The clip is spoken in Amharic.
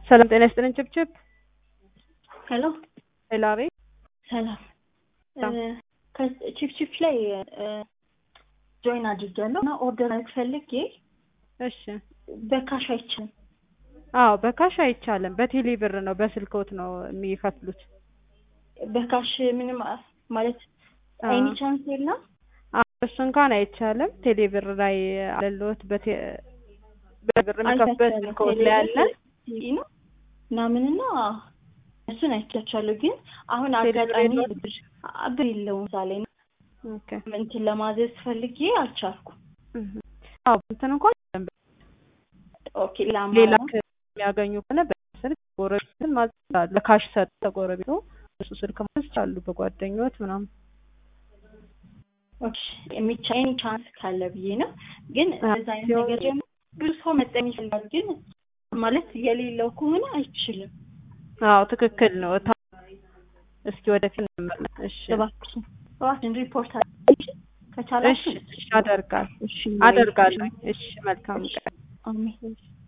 ሰላም ጤና ይስጥልን። ችብችብ ሄሎ ሄሎ፣ አቤት። ሰላም ሰላም። ቺፕቺፕ ላይ ጆይን አድርጊያለሁ እና ኦርደር ፈልጌ እሺ። በካሽ አይችልም። አዎ በካሽ አይቻልም። በቴሌ ብር ነው በስልክዎት ነው የሚከፍሉት። በካሽ ምንም አ- ማለት አዎ። ኤኒ ቻንስ የለም። አዎ እሱ እንኳን አይቻልም። ቴሌ ብር ላይ አለልዎት በቴ በብር የሚከፍሉበት ስልክዎት ላይ አለ። ነው ምናምንና እሱን አይቻቻለሁ። ግን አሁን ቴሌ ብር አጋጣሚ የለውም? ብር ብር የለውም እዛ ላይ ኦኬ። እንትን ለማዘዝ ፈልጌ አልቻልኩም። እህ። አዎ እንትን እንኳን ኦኬ ሌላ ሌላ አማራጭ የሚያገኙ ከሆነ በስልክ ጎረቤትን ማዘዝ ይችላሉ። ለካሽ ሰጥተው ጎረቤቱ እሱ ስልክ ማዘዝ ይችላሉ። በጓደኞት ምናምን ኦኬ የሚቻ ኤኒ ቻንስ ካለ ብዬ ነው። ግን አዎ፣ እዛ አይነት ሲሆን- ነገር ደግሞ ብዙ ሰው መጠቀም ይፈልጋል። ግን ማለት የሌለው ከሆነ አይችልም። አዎ ትክክል ነው። ታ- እስኪ ወደፊት እንመለስ። እሺ እባክሽን እባክሽን ሪፖርት አድርጊ እሺ ከቻላችሁ። እሺ አደርጋለሁ እሺ አደርጋለሁ። እሺ መልካም ቀን። አሜን